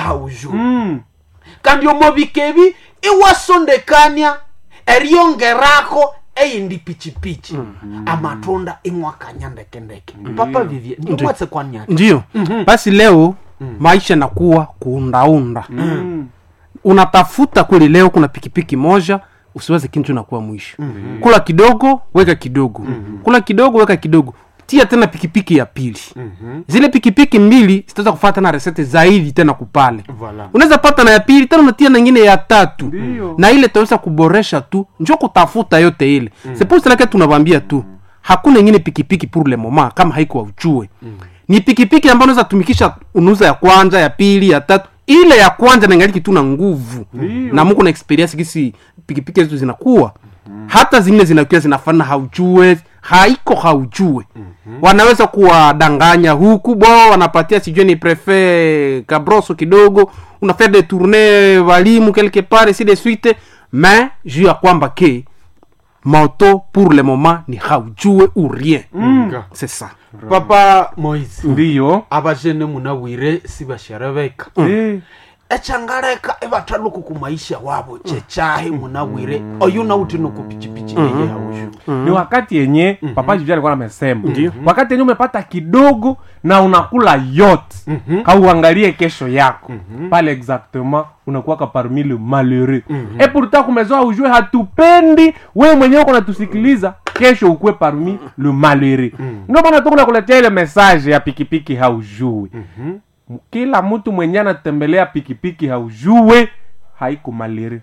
haujuu Mm. kandi omobikebi iwasondekania eryongerako eyindi pichipichi amatunda imwakanya ndekendeke papa vivye ndimwatse kwanyaki ndio basi leo maisha nakuwa kuundaunda Mm. unatafuta kweli leo kuna pikipiki moja usiweze kintu nakuwa mwisho kula kidogo weka kidogo kula kidogo weka kidogo tia tena pikipiki ya pili zile pikipiki mbili zitaweza kufata tena resete zaidi tena kupale Voilà. unaweza pata na ya pili tena unatia na ingine ya tatu Ndio. na ile taweza kuboresha tu njo kutafuta yote ile mm. seposilake tunavambia tu hakuna ingine pikipiki pour le moment kama haiko auchue mm. ni pikipiki ambayo unaweza tumikisha unuza ya kwanza ya pili ya tatu ile ya kwanza naingaliki tu na nguvu Ndio. na muko na experience gisi pikipiki zetu zinakuwa hata zingine zinakuwa zinafana haujue haiko haujue wanaweza kuwadanganya huku bo wanapatia sijue ni prefe kabroso kidogo unafanya de tourne walimu quelque part si de suite mais juu ya kwamba ke moto pour le moment ni haujue ou rien Nga. c'est ça papa moise ndiyo abajene munawire sibasherebeka Eh. echangareka ibataluku kumaisha wabo chechahe munawire oyu nauti nokupichipichi eye haushu ni wakati yenye papa jivia alikuwa amesema wakati yenye umepata kidogo na unakula yote kauangalie kesho yako pale exactement unakuwaka parmi le malheureux e pourtant kumezoa ujue hatupendi wewe mwenyewe uko natusikiliza kesho ukuwe parmi le malheureux ndio maana tu kunakuletea ile message ya pikipiki haujui kila mtu mwenye anatembelea pikipiki haujue haiko malheureux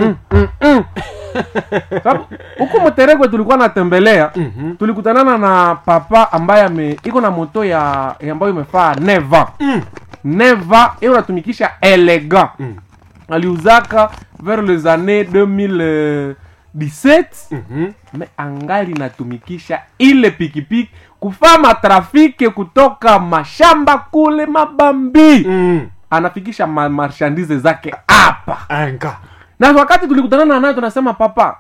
sababu huku mteregwe tulikuwa natembelea tulikutanana na papa ambaye ame iko na moto ya ya ambayo imefaa neva neva iyo unatumikisha elegant aliuzaka vers les années 2017 me angali natumikisha ile pikipiki kufaa matrafike kutoka mashamba kule mabambi anafikisha ma marchandise zake hapa enga na wakati tulikutana naye tunasema papa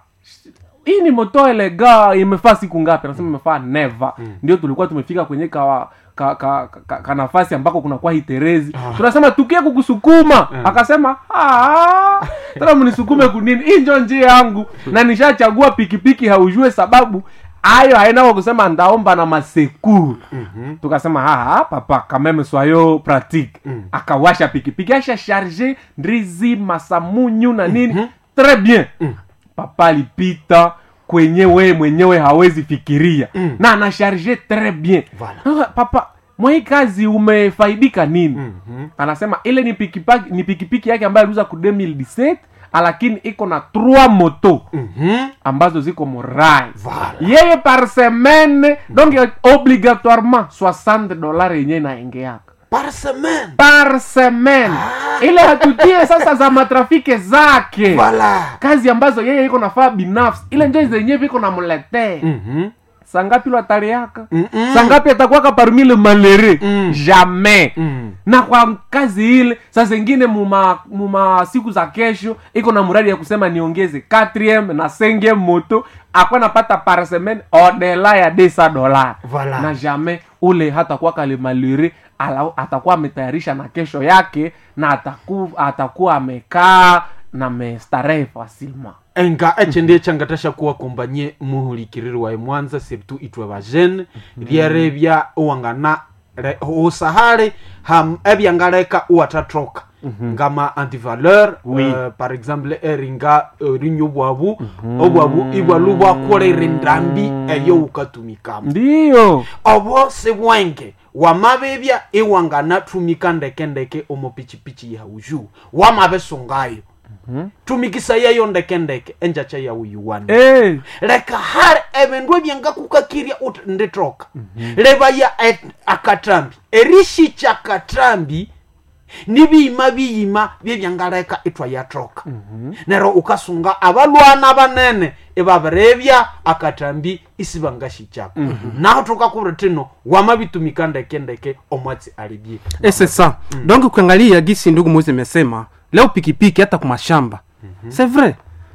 hii ni moto elega imefaa siku ngapi anasema imefaa neva ndio tulikuwa tumefika kwenye kawa ka, ka, ka, ka nafasi ambako kunakuwa hiterezi tunasema tukie kukusukuma akasema "Ah, tena mnisukume kunini hii njo njia yangu na nishachagua pikipiki haujue sababu ayo haina kwa kusema ndaomba na masekuru tukasema haha papa kameme swayo pratique akawasha pikipiki asha charge ndizi masamunyu na nini très bien papa alipita kwenye we mwenyewe hawezi fikiria na anasharge très bien Voilà. Ah, papa mwai kazi umefaidika nini anasema ile ni pikipiki, ni pikipiki yake ambayo aliuza ku 2017 lakini iko na 3 moto ambazo ziko morai Voilà. yeye par semaine donc obligatoirement 60 dollars yenye inaingeaka par semaine par semaine ile hatutie sasa za matrafike zake Voilà. kazi ambazo yeye iko nafaa binafsi ile njo zenyewe viko namletee sangapi lwatariaka sangapi atakuwaka parmi le malere jamais na kwa kazi ile saa zingine muma, muma siku za kesho iko na mradi ya kusema niongeze 4 na 5 moto akwa napata par semaine odela ya 200 dola Voilà. na jamais ule hatakuwa kale malere ala- atakuwa ametayarisha na kesho yake na ataku, atakuwa amekaa na mestarehe facilement enga eche ndiye changatasha kuwa kombanye muhulikiriri wae mwanza surtout itwe bajene ryerebya uwangana re- usahale ham ebyangaleka uwatatroka ngama antivaleur Oui. uh, par exemple eringa uh, rinyo bwabu obwabu ibwalu bwakolere ndambi eyo ukatumikamo ndiyo obo sibwenge wamabebya iwanganatumika ndekendeke omupichipichi yauju wamabesungayo tumikisa yayo ndekendeke enjacha yauyuwani hey. leka hali ebindu ebyangakukakirya uti nditoka lebaya et- akatambi erishicha katambi nibiyima biyima byebyangaleka itwa yatoka nero ukasunga abalwana banene ibabirebya akatambi isibangashichako naho tukakubira tino wamabitumika ndekendeke omwatsi alibye et c'est ça donc ukiangalia gisi ndugu mozi imesema leo pikipiki hata kumashamba c'est vrai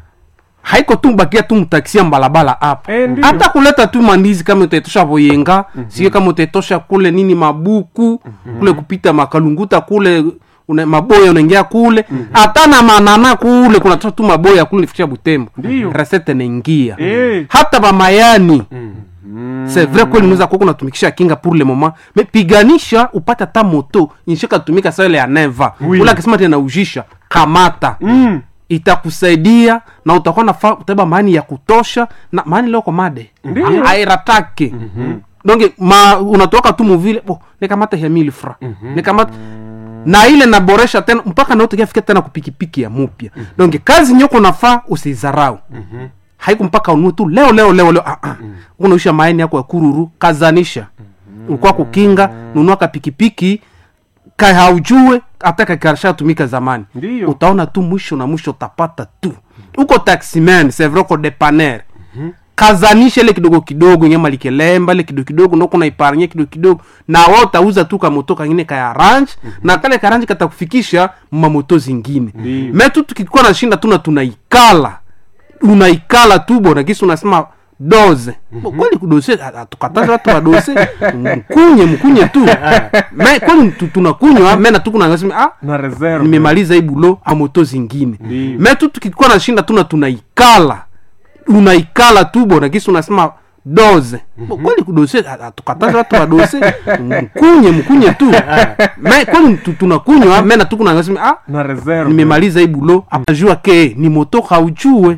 haiko tu bakia tu mtakisia mbalabala hapa Eh, ndiyo. hata kuleta tu mandizi kama utaitosha voyenga sio kama utaitosha kule nini mabuku kule kupita makalunguta kule una, maboya unaingia kule hata na manana kule kunatoa tu maboya kule nifikisha butembo Ndiyo. resete naingia Eh. hata bamayani c'est vrai kweli unaweza kuwa unatumikisha kinga pour le moment mais piganisha upate hata moto inshika tumika sawa ile ya neva Oui. ule akisema tena ujisha kamata Mm. itakusaidia na utakuwa nafa utabeba maani ya kutosha na maani leo komade Ndiyo. airatake donge ma unatoka tu muvile bo nikamata ya mili fra nikamata na ile naboresha tena mpaka nautakiafika tena kupikipiki ya mupya donge kazi nyoko nafaa usizarau haiku mpaka unue tu leo leo leo leo ah, ah. unaisha maini yako ya kururu kazanisha ulikuwa kukinga nunua kapikipiki ka haujue hata kakarsha tumika zamani Ndiyo. utaona tu mwisho na mwisho utapata tu uko taximan c'est vrai uko depaner kazanisha ile kidogo kidogo nyama likelemba ile kidogo kidogo ndo kuna iparanye kidogo kidogo na wao utauza tu kamoto kangine kaya range na kale karanji katakufikisha mamoto zingine Ndiyo. me tu tukikuwa nashinda tu na tunaikala unaikala tu bona kisi unasema doze Bo, kweli kudose tukataza watu wadose mkunye mkunye tu me kweli tu- tunakunywa me na tukunangasema ah na reserve nimemaliza hii bulo amoto zingine Ndiyo. me tu tukikuwa nashinda tu na tunaikala unaikala tu bona kisi unasema doze Bo, kweli kudose tukataza watu wadose mkunye mkunye tu me kweli tu- tunakunywa me na tukunangasema ah na reserve nimemaliza hii bulo apajua ke ni moto haujue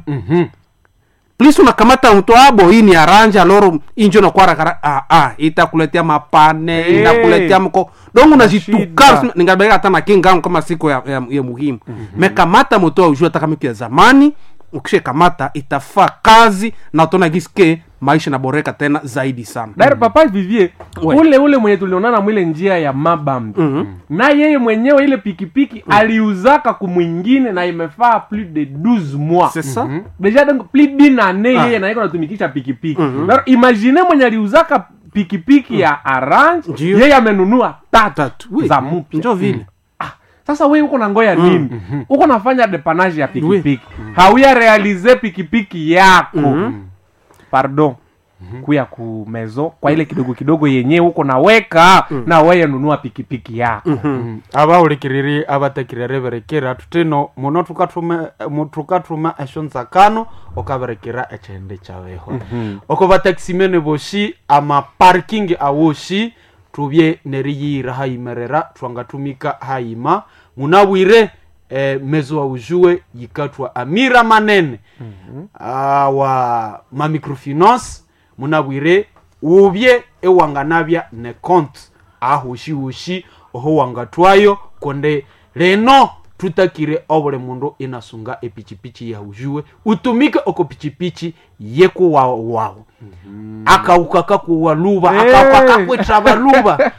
plis unakamata mto abo hii ni aranja loro injo nakwarakara ah, ah, itakuletea mapane Eh. inakuletea mko dongo unazituka Shida. ningabeka hata na kingangu kama siko ya, ya, ya muhimu mekamata moto aujue hata kama iko ya zamani ukishe kamata itafaa kazi na utaona giske maisha naboreka tena zaidi sana Daire papa vivie We. ule ule mwenye tulionana mwile njia ya mabambi na yeye mwenyewe ile pikipiki aliuzaka kumwingine na imefaa plus de 12 mois c'est ça deja donc plus d'une année yeye naiko natumikisha pikipiki mm imagine mwenye aliuzaka pikipiki ya orange Ndiyo. yeye amenunua tatu tatu oui. za mpya njo vile sasa we uko na ngoya nini uko nafanya depanage ya pikipiki hauya realize pikipiki yako pardon kuya ku mezo kwa ile kidogo kidogo yenye uko naweka na weye nunua pikipiki yako abaulikiriri abatekirere berekera tutino muno tukatuma mu- tukatuma esho nsakano okaberekera echende chabeho oko batakisimene boshi amaparking awoshi tubye neriyira hayimerera twangatumika hayima munabwire eh, mezo aujue yikatwa amira manene awa mamicrofinance munabwire ubye ewanganabya ne compte ahushihushi oho wangatwayo konde leno tutakire obule mundu inasunga epichipichi yahujuwe utumike oko pichipichi yekuwa wawo akauka kakuwa luba Hey. akauka kakwitra baluba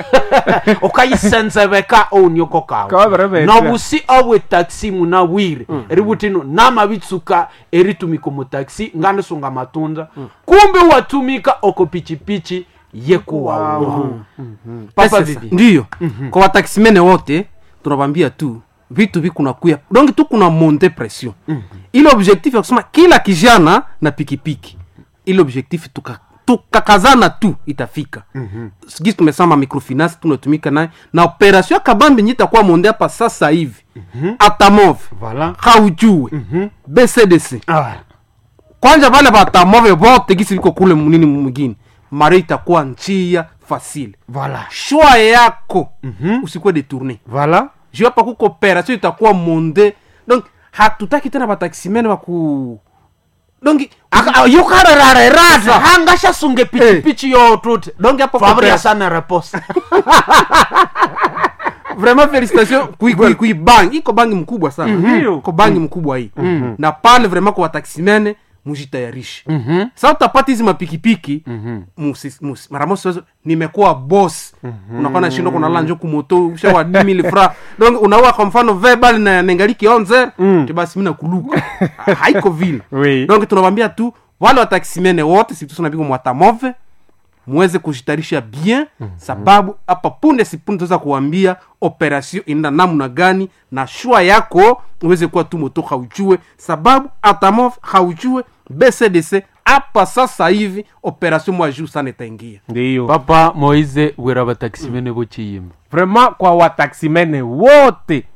okayisenzebeka ounioko kawe Kaberebetya. nobusi obwe taxi munabwire eributino namabitsuka eritumika mu taxi ngandisunga matunda kumbe watumika oko pichipichi yekuwawo papa Sasa, vivi ndiyo kwa wataximene wote tunawambia tu vitu vikunakuya donc tu kuna monte pression ile objectif ya kusema kila kijana na pikipiki ile objectif tuka tukakazana tu itafika gisi tumesema microfinance tunatumika naye na operation ya kabambi nyi itakuwa monde hapa sasa hivi atamove Voilà. haujue bcdc Ah. kwanja vale vatamove vote gisi viko kule munini mwingine mare itakuwa njia fasile Voilà. shwa yako mm-hmm. usikuwe detourne Voilà. juu hapa kuko operation itakuwa monde donc hatutaki tena bataximene baku donc yukarerarerata hangashasunge pichipichi yotute donc hapa fabria kwa- sana reposa vraiment félicitation kui, kui, kui bangi iko bangi mkubwa sana Ndiyo. iko bangi mkubwa hii na pale vraiment kwa wataximene mujitayarishe sa utapata hizi mapikipiki musi- musi- mara mosi wezo, nimekuwa boss unakuwa nashindo kunala njo kumoto ushawa 10000 fra donc unaua kwa mfano verbal na nengaliki onze ti basi mina kuluka Ha- haiko vile Oui. donc tunawambia tu wale wataximene wote situsunapigwa mwatamove muweze kujitarisha bien sababu hapa punde sipunde tuweza kuwambia operation inaenda namna gani na shua yako uweze kuwa tu moto haujue sababu atamov haujue bcdc hapa sasa hivi operation mwa juu sana itaingia ndiyo papa moise bwera batakisimene bociyima vraiment kwa wataksimene wote